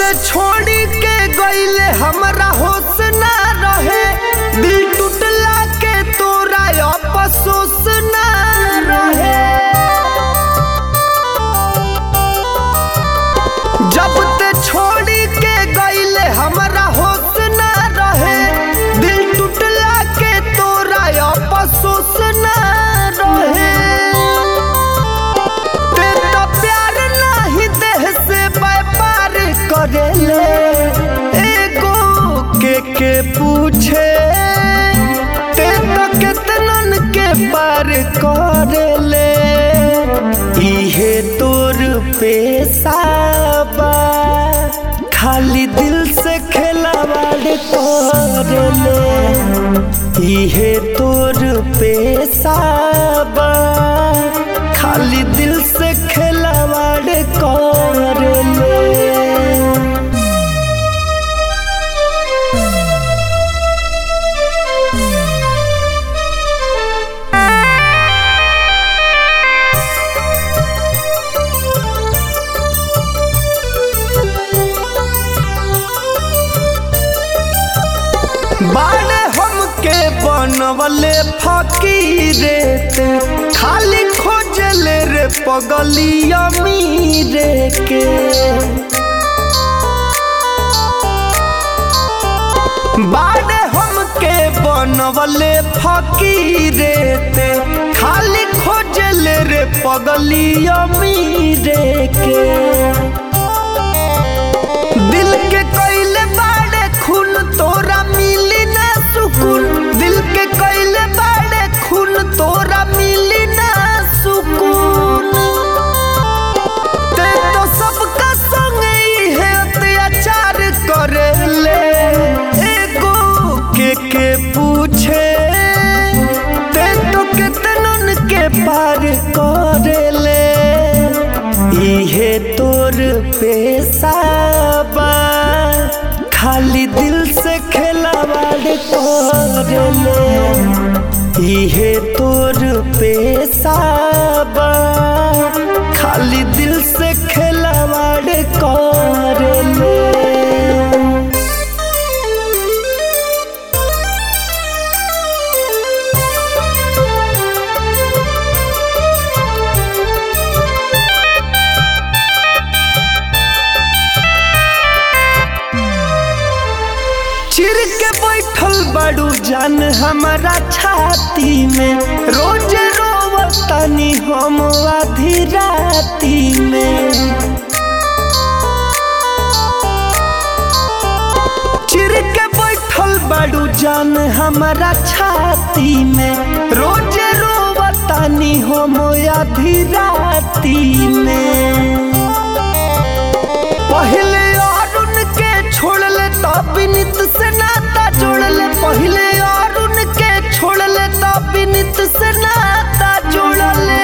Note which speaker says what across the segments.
Speaker 1: ते छोड़ी के गईले हमरा होश ना रहे दिल टूटला के तोरा अफसोस ना रहे जब ते छोड़ी के गईले हमरा होश ना रहे दिल टूटला के तोरा अफसोस ना रहे ते तो प्यार नाही देह से व्यापार करेले एगो के के पूछे ते तो केतनन के पार करेले इहे तोर पेशाबा खाली दिल से खेलावाड़ करेले इहे तोर पेशाबा खाली दिल से खेलावाड़ करेले बाड़े हमके बनवले फकीरे ते खाली खोजले रे पगली अमीरे के बाड़े हमके बनवले फकीरे ते खाली खोजले रे पगली अमीरे के दिल के कइले बाड़े खून तोरा मिली ना सुकून दिल के कइले बाड़े खून तोरा मिली ना सुकून ते तो सबका संग है अत्याचार करेले एगो के के पूछे ते तो कितनन के पार करेले इहे तोर पेशाबा खाली दिल से खेलावाड़ करेले इहे तोर पेशाबा खाली दिल से खेलावाड़ करेले चिर के बैठल बड़ू जान हमारा छाती में रोज रोवतानी हम आधी राती में चिर के बैठल बड़ू जान हमारा छाती में रोज रोवतानी हम आधी राती में पहले अरुण के छोड़ले तब विनित से नाता जोड़ले पहले अरुण के छोड़ले तब विनित से नाता जोड़ले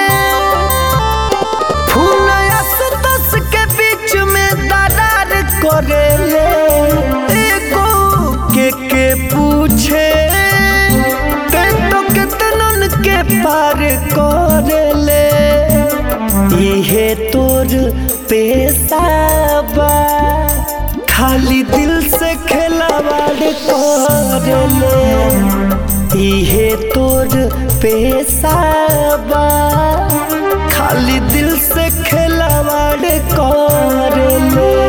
Speaker 1: फूल असुतस के बीच में दरार करेले एगो के के पूछे ते तो कितनन के पार करेले इहे तोर पेशाबा खाली दिल से खेलावाड़ करेले इहे तोर पेशाबा खाली दिल से खेलावाड़ करेले